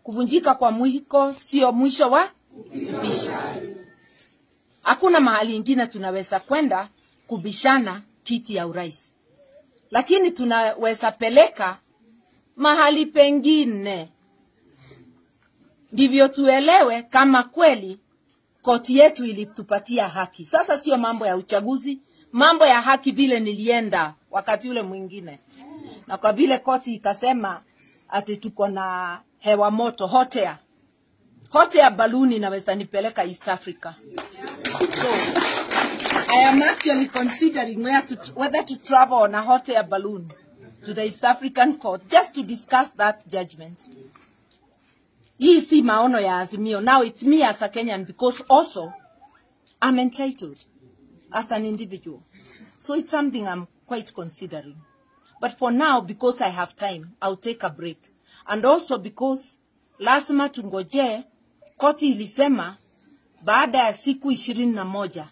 kuvunjika kwa mwiko sio mwisho wa kubisha. Hakuna mahali ingine tunaweza kwenda kubishana kiti ya urais, lakini tunaweza peleka mahali pengine, ndivyo tuelewe kama kweli koti yetu ilitupatia haki. Sasa sio mambo ya uchaguzi, mambo ya haki vile nilienda wakati ule mwingine, na kwa vile koti ikasema ati tuko na hewa moto hot air. Hot air balloon inaweza nipeleka East Africa. So, I am actually considering where to, whether to travel on a hot air balloon to the East African court just to discuss that judgment. Hii si maono ya Azimio. Now it's me as a Kenyan because also I'm entitled as an individual. So it's something I'm quite considering. But for now, because I have time, I'll take a break. And also because lazima tungoje, koti ilisema baada ya siku ishirini na moja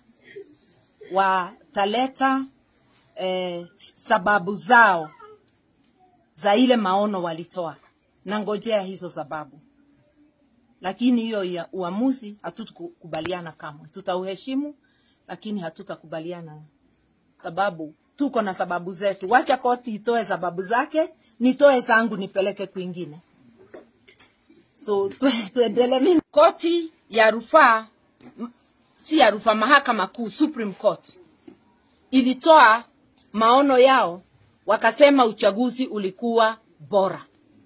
wataleta eh, sababu zao za ile maono walitoa, na ngojea hizo sababu lakini hiyo ya uamuzi hatutakubaliana kamwe. Tutauheshimu, lakini hatutakubaliana sababu tuko na sababu zetu. Wacha koti itoe sababu zake, nitoe zangu nipeleke kwingine. So tu- tuendelee. Mimi koti ya rufaa m- si ya rufaa, mahakama kuu, Supreme Court ilitoa maono yao, wakasema uchaguzi ulikuwa bora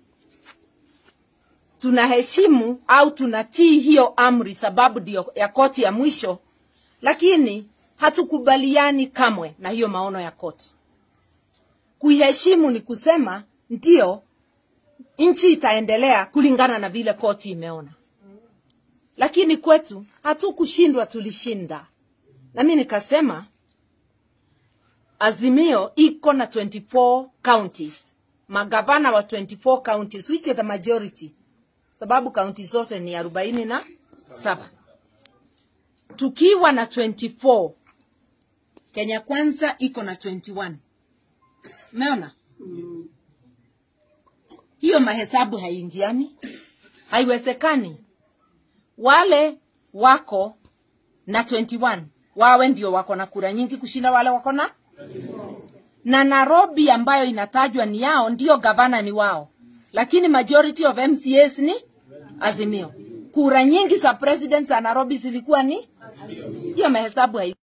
tunaheshimu au tunatii hiyo amri sababu ndio ya koti ya mwisho, lakini hatukubaliani kamwe na hiyo maono ya koti. Kuiheshimu ni kusema ndio nchi itaendelea kulingana na vile koti imeona, lakini kwetu hatukushindwa, tulishinda. Na mimi nikasema Azimio iko na 24 counties, magavana wa 24 counties which is the majority sababu kaunti zote ni arobaini na saba tukiwa na 24 Kenya Kwanza iko na 21 umeona hiyo mahesabu haiingiani haiwezekani wale wako na 21 wawe ndio wako na kura nyingi kushinda wale wako na na Nairobi ambayo inatajwa ni yao, ndio gavana ni wao, lakini majority of MCAs ni Azimio. Kura nyingi za president za Nairobi zilikuwa ni hiyo, mahesabu hai